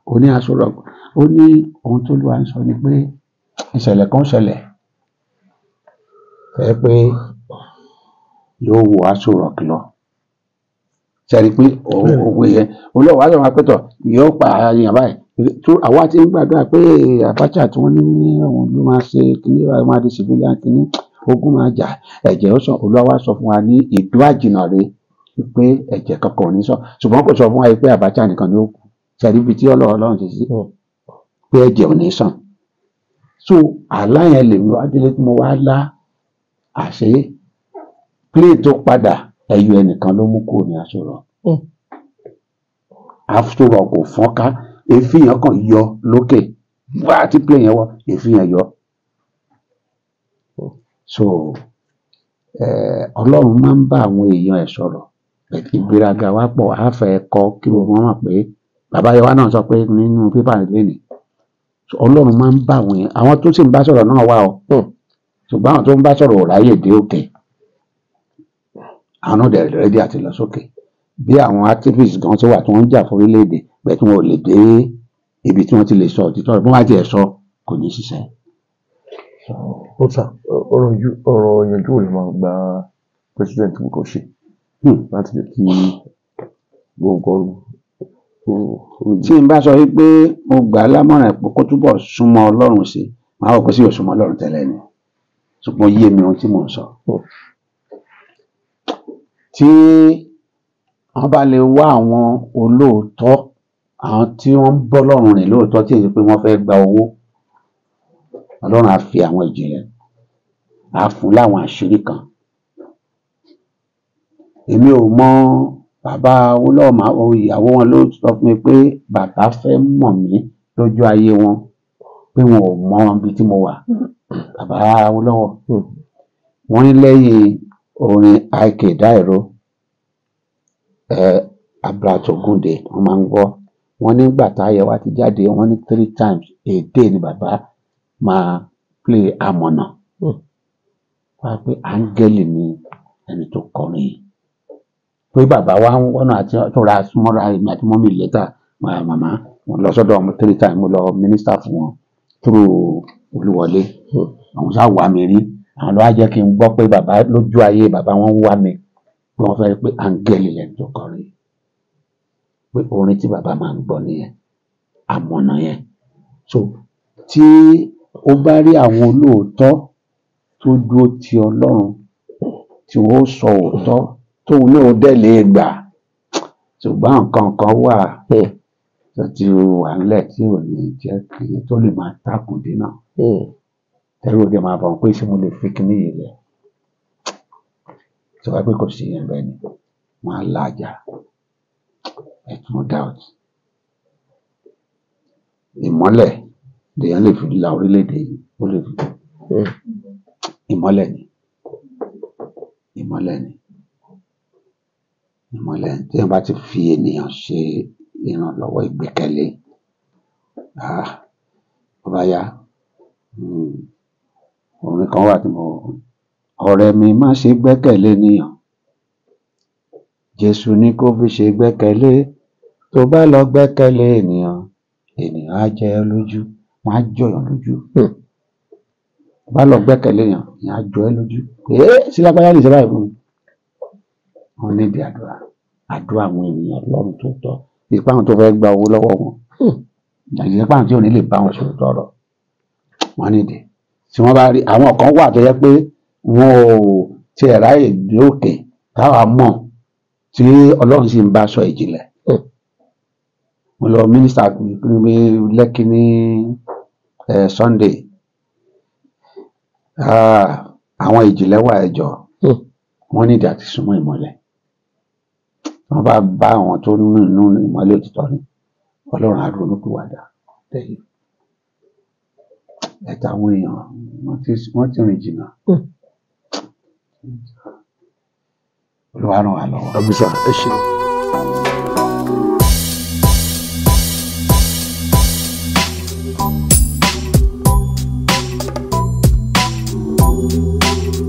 ó ní aṣọ rock ó ní ohun tó lù wá ń sọ ni pé ìṣẹ̀lẹ̀ kan ṣẹlẹ̀ fẹ́ pé yóò wo aṣọ rock lọ sẹ́ni pé Bẹ́ẹ̀ni. òwe yẹn olóòwò aṣọ máa pẹ́tọ̀ yóò pa àyàn báyìí tó àwa ti ń gbàdúrà pé Abacha tí wọ́n ní òun ló máa ṣe kíní wa máa di civilian kíní ogun máa jà ẹ̀jẹ̀ ó sàn olúwa wá sọ fún wa ní ìdú àjìnà rè pé ẹ̀jẹ̀ kankan ò ní sàn ṣùgbọ́n kò sọ fún wa pé Abacha nìkan ni ó kù sẹ́ni ibi tí ọlọ́run ọlọ́run ti sí Hmm. pé ẹ̀jẹ̀ ò ní sàn so àlá yẹn lèmi wá délé tí mo wá lá àṣé plane tó padà ẹyọ ẹnìkan ló mú kúrò ní aṣọ rọ Hmm. aṣọ rọ kò fọ́nká èéfín yẹn kàn yọ lókè wá tí plane yẹn wọ èéfín yẹn yọ so eh, ọlọ́run máa ń bá àwọn èèyàn ẹ̀ sọ̀rọ̀ ìgbéraga wa pọ̀ á fẹ́ kọ́ kí gbogbo wọn mọ̀ pé bàbá yẹn wá náà sọ pé nínú pépà lẹ́nìí ọlọ́run máa ń bá àwọn èèyàn àwọn tó sì ń bá sọ̀rọ̀ náà wà o Hmm. ṣùgbọ́n àwọn tó ń bá sọ̀rọ̀ ò ráyè dé òkè àwọn náà dẹ̀ rẹ́dí àti lọ sókè bí àwọn activists gan tó wà tí wọ́n ń jà fún orílẹ̀-èdè bẹ́ẹ̀ tí wọ́n ò lè dé ibi tí wọ́n ti lè sọ òtítọ́ rẹ̀ bí wọ́n bá tiẹ̀ sọ kò ní ṣiṣẹ́. ó sà ọ̀rọ̀ ju- ọ̀rọ̀ ìyànjú ò lè máa gba president kò ṣe Hmm. láti jẹ́ kí gbogbo nǹkan tí n bá sọ wípé mo gbà á lámọ̀ràn pé kó túbọ̀ súnmọ́ ọlọ́run sí màá wọ̀ pé sí òsúnmọ́ ọlọ́run tẹ́lẹ̀ ni ṣùgbọ́n yé mi ohun tí mò ń sọ. Hmm. tí wọ́n bá lè wá àwọn olóòótọ́ àwọn tí wọ́n ń bọ́ lọ́rùn rìn lóòótọ́ tí èyí pé wọ́n fẹ́ gba owó ọlọ́run á fi àwọn ìjìnlẹ̀ á fún láwọn àṣírí kan èmi ò mọ bàbá olóòmà ìyàwó wọn ló sọ fún mi pé bàbá fẹ́ mọ̀ mí lójú ayé wọn pé wọn ò mọ ibi tí mo wà bàbá olówó Hmm. wọn ní lẹ́yìn orin ik dairo ẹ abratogunde wọn máa ń gbọ́ wọn nígbà táyẹ wa ti jáde wọn ní three times a day ni bàbá máa play amọ̀nà Hmm. wá pé áńgẹ́lì ni ẹni tó kọrin yìí pé bàbá wa ń wọ́nà àti tó ra súnmọ́ra èmi àti mọ́mí lẹ́tà màmá wọn lọ sọ́dọ̀ ọmọ three times mo lọ mínísítà fún wọn through olúwọlé Hmm. àwọn sá wà mí rí àwọn ló wá jẹ́ kí n gbọ́ pé bàbá lójú ayé bàbá wọn wá mi pé wọ́n fẹ́ pé áńgẹ́lì lẹ́nu tó kọrin pé orin tí bàbá máa ń gbọ́ nìyẹn àmọ̀nà yẹn so tí ó bá rí àwọn olóòótọ́ tó dúró ti ọlọ́run tí wọ́n ó sọ òótọ́ tóun náà dẹ̀ lè gbà ṣùgbọ́n nǹkan kan wà Hmm. tó ti wà ńlẹ̀ tí ò ní jẹ́ kí tó lè máa takùn dínà Hmm. ẹrú òde máa bọ̀ pé ṣé mo lè fi kíní yìí lẹ̀ tí wàá pé kò sí yẹn bẹ́ẹ̀ ni wọ́n á lájà ẹ̀tún no doubt ìmọ́lẹ̀ lèèyàn lè fi la orílẹ̀-èdè yìí ó lè fi Hmm. ìmọ́lẹ̀ ni ìmọ́lẹ̀ ni ìmọ́lẹ̀ ni tí wọ́n bá ti fi ènìyàn ṣe ìrànlọ́wọ́ ìgbẹ́kẹ̀lé ah tó bá yá mm, orin kan wà tí mo ọ̀rẹ́ mi má ṣe gbẹ́kẹ̀lé ènìyàn Jésù ní kó fi ṣe gbẹ́kẹ̀lé tó bá lọ gbẹ́kẹ̀lé ènìyàn ènìyàn á jẹ ẹ́ lójú wọ́n á jọyàn lójú Hmm. tó bá lọ gbẹ́kẹ̀lé èèyàn èèyàn á jọ ẹ́ lójú ee sílápáyà lè ṣe báyìí fún mi wọ́n níbi àdúrà àdúrà àwọn ènìyàn lọ́rùn tó tọ́ ìpá àwọn tó fẹ́ gba owó lọ́wọ́ wọn Hmm. ìyẹn pàǹtí ò ní lè bá wọn sọ̀rọ̀ tọrọ wọn nídìí tí wọn bá rí àwọn kan wà tó yẹ pé wọn ò tiẹ̀ ráyè dé òkè táwa mọ̀ tí Ọlọ́run sì ń bá sọ ìjìnlẹ̀ Hmm. mo lọ mínísítà ní Lẹ́kì ní ẹ Sunday Ah, àwọn ìjìnlẹ̀ wà ẹjọ́ Hmm. wọn nídìí àti súnmọ́ ìmọ́lẹ̀ wọn bá bá àwọn tó nínú ìmọ́lẹ̀ òtítọ́ ni Ọlọ́run á ronúpìwàdà lẹ́yìn ẹ̀ta àwọn èèyàn wọ́n ti wọ́n ti rìn jìnnà Hmm. Olúwa ràn wá lọ́wọ́. àbísà ẹ ṣe. thank you